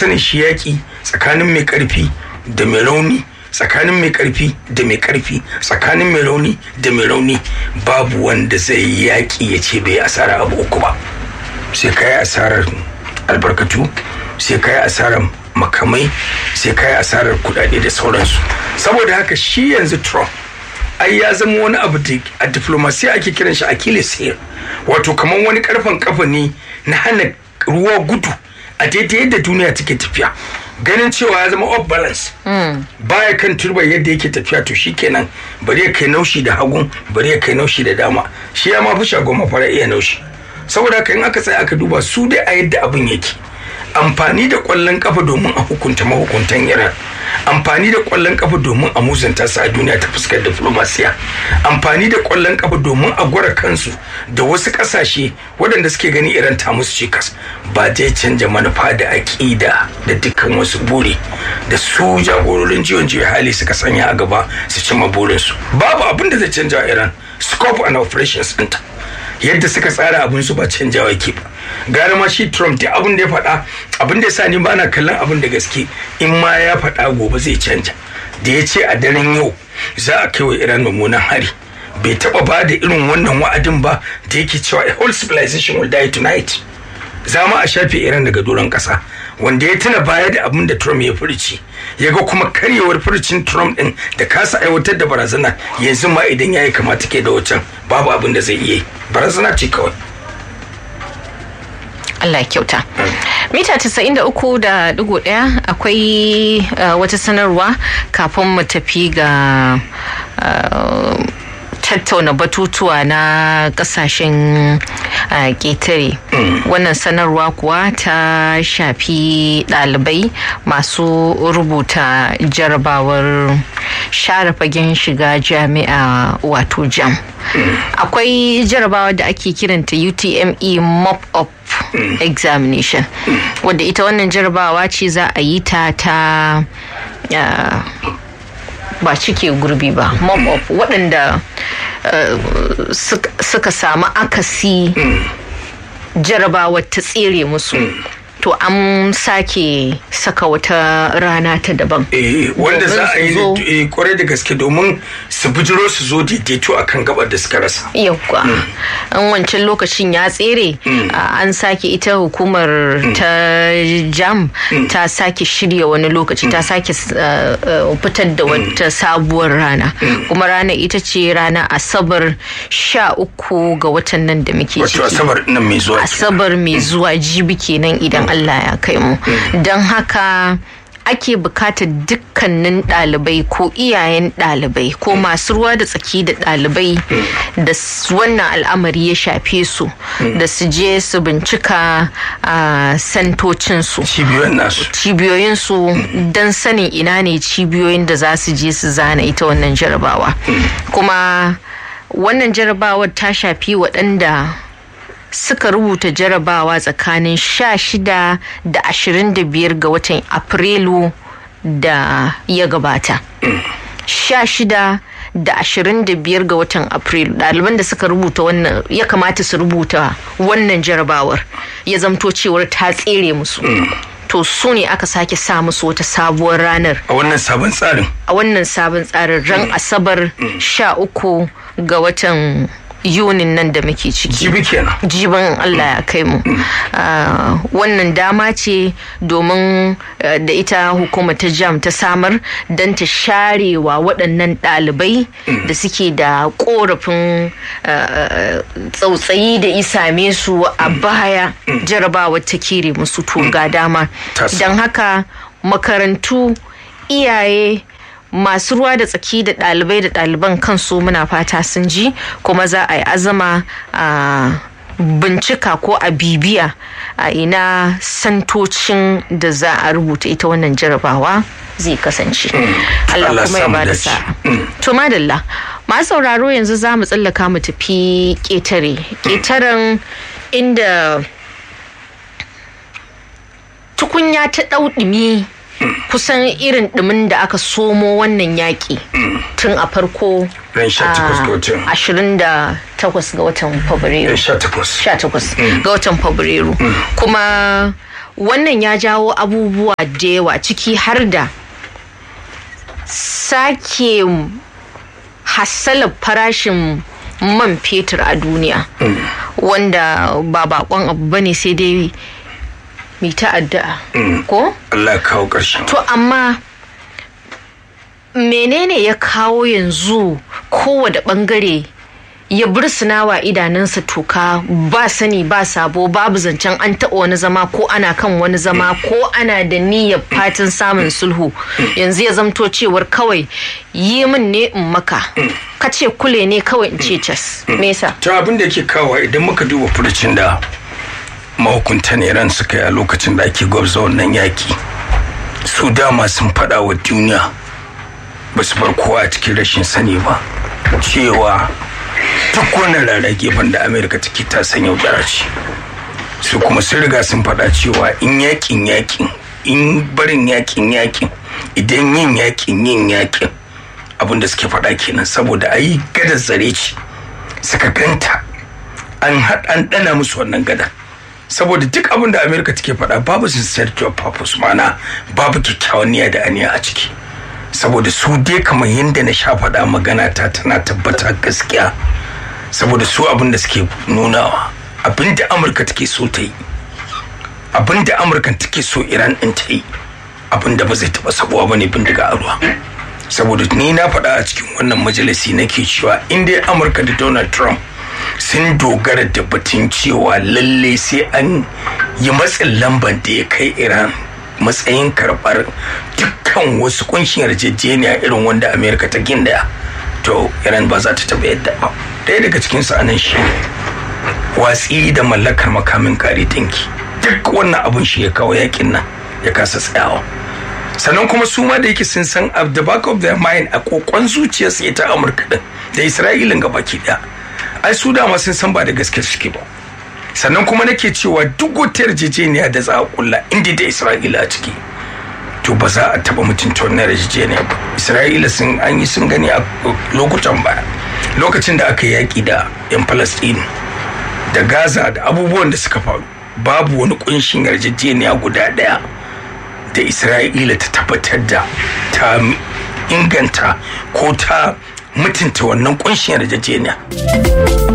sani shi yaƙi tsakanin mai ƙarfi da mai rauni tsakanin mai ƙarfi da mai ƙarfi tsakanin mai rauni da mai rauni babu wanda zai yi yaƙi ya ce bai asara abu uku ba sai ka yi asarar albarkatu sai ka yi asarar makamai sai ka yi asarar kudade da sauransu saboda haka shi yanzu trump ai ya zama wani abu da a diplomasiya ake kiran shi achilles heel wato kamar wani karfin kafa ne na hana ruwa gudu a daidai yadda duniya take tafiya ganin cewa ya zama off balance baya kan turba yadda yake tafiya to shikenan bari ya kai naushi da hagun bari ya kai naushi da dama shi ya ma fi shagon mafara iya naushi saboda haka in aka tsaya aka duba su dai a yadda abin yake amfani da kwallon kafa domin a hukunta mahukuntan iran amfani da kwallon kafa domin a musanta su a duniya ta fuskar diplomasiya amfani da kwallon kafa domin a gwara kansu da wasu kasashe waɗanda suke gani iran ta musu cikas ba zai canja manufa da aƙida da dukkan wasu buri da su jagororin jiwon jiya hali suka sanya a gaba su cimma burinsu babu abin da zai canja iran scope and operations ɗinta yadda suka tsara abin su ba canjawa ke ba gara ma shi trump da abin da ya faɗa abin da ya sa ni ba na kallon abin da gaske in ma ya faɗa gobe zai canja da ya ce a daren yau za a kai wa iran mummunan hari bai taɓa ba da irin wannan wa'adin ba da yake cewa a whole civilization will die tonight za mu a shafe iran daga doron ƙasa wanda ya tuna baya da abin da trump ya furci ya ga kuma karyewar furcin trump din da kasa aiwatar da barazana yanzu ma idan ya yi kamata ke da wacan babu abin da zai iya yi barazana ce kawai Allah kyauta. Mita 93.1 akwai uh, wata sanarwa kafin mu tafi ga uh, tattauna batutuwa na kasashen ƙetare wannan sanarwa kuwa ta shafi ɗalibai masu rubuta jarabawar share fagen shiga jami'a wato jam akwai jarabawa da ake kiranta utme mop up examination wadda ita wannan jarabawa ce za a yi ta ta ba cike gurbi ba mop up waɗanda suka samu akasi jarabawar ta tsere musu to an sake saka wata rana ta daban eh wanda za a yi kwarai da gaske domin su bijiro su zo daidaito akan gabar da suka rasa yauwa an wancan lokacin ya tsere an sake ita hukumar ta jam ta sake shirya wani lokaci ta sake fitar da wata sabuwar rana kuma rana ita ce rana asabar sha uku ga watan nan da muke ciki asabar nan mai zuwa asabar mai zuwa jibi kenan idan Allah ya kai mu don haka ake bukatar dukkanin ɗalibai ko iyayen ɗalibai ko masu ruwa da tsaki da ɗalibai da wannan al'amari ya shafe su da su je su bincika a santocinsu cibiyoyinsu don sanin ina ne cibiyoyin da za su je su zana ita wannan jarabawa kuma wannan jarabawar ta shafi waɗanda suka rubuta jarabawa tsakanin 16 da 25 ga watan afrilu da ya gabata 16 da 25 ga watan afrilu ɗaliban da suka rubuta wannan ya kamata su rubuta wannan jarabawar ya zamto cewar ta tsere musu to su ne aka sake sa musu wata sabuwar ranar a wannan sabon tsarin a wannan sabon tsarin ran asabar 13 ga watan yunin nan da muke ciki jibi kenan jiban Allah ya kai mu wannan dama ce domin da ita hukuma ta jam ta samar don ta sharewa waɗannan ɗalibai da suke da ƙorafin tsautsayi da isame su a baya jarabawa ta kere musu to ga dama don haka makarantu iyaye masu ruwa da tsaki da ɗalibai da ɗaliban kansu muna fata sun ji kuma za a yi azama a bincika ko a bibiya a ina santocin da za a rubuta ita wannan jarabawa zai kasance Allah kuma ya bada sa'a to madalla masu sauraro yanzu za mu tsallaka mu tafi ƙetare ƙetaren inda tukunya ta ɗauɗumi kusan irin ɗumin da aka somo wannan yaƙi tun a farko ashirin da takwas ga watan fabrairu 18 ga watan fabrairu kuma wannan ya jawo abubuwa da yawa ciki har da sake hassalar farashin man fetur a duniya wanda ba bakon abu bane sai dai mai ta'adda ko? Allah kawo ƙarshen to amma menene ya kawo yanzu kowane bangare ya bursuna idanunsa toka ba sani ba sabo babu zancen an taɓa wani zama ko ana kan wani zama ko ana da niyyar fatan samun sulhu yanzu ya zamto cewar kawai yi min ne in maka ka ce kule ne kawai in ce cas me yasa to abin da yake kawo idan muka duba furucin da mahukuntan iran suka yi a lokacin da ake gwabza wannan yaki su dama sun faɗa wa duniya ba su bar kowa a cikin rashin sani ba cewa duk wani rarrage banda amerika take ta san yaudara ce su kuma sun riga sun faɗa cewa in yakin yakin in barin yakin yakin idan yin yakin yin yakin abin da suke faɗa kenan saboda a yi gadar zare ce suka ganta an an ɗana musu wannan gadar saboda duk abin da amerika take faɗa babu sincerity of purpose mana babu kyakkyawan niyya da aniya a ciki saboda su dai kamar yadda na sha faɗa magana ta tana tabbata gaskiya saboda su abin da suke nunawa abin da amurka take so ta yi abin da amurka take so iran ɗin ta yi abin da ba zai taɓa sabuwa ba ne bindiga a ruwa saboda ni na faɗa a cikin wannan majalisi nake cewa in dai amurka da donald trump sun dogara da batun cewa lalle sai an yi matsin lamban da ya kai iran matsayin karɓar dukkan wasu kunshin yarjejeniya irin wanda amerika ta gindaya to iran ba za ta taɓa yadda ba ɗaya daga cikin su anan shi watsi da mallakar makamin kare dinki duk wannan abun shi ya kawo yakin nan ya kasa tsayawa sannan kuma su ma da yake sun san at the back of their mind a kokon zuciyarsu ita amurka din da isra'ilin gabaki daya ai su dama sun san ba da gaske suke ba sannan kuma nake cewa duk wata yarjejeniya da za a kulla inda da isra'ila a ciki to ba za a taba mutunta wannan yarjejeniya ba isra'ila sun an yi sun gani a lokutan baya lokacin da aka yaki da yan palestine da gaza da abubuwan da suka faru babu wani kunshin yarjejeniya guda daya da isra'ila ta tabbatar da ta inganta ko ta mutunta wannan kunshin yarjejeniya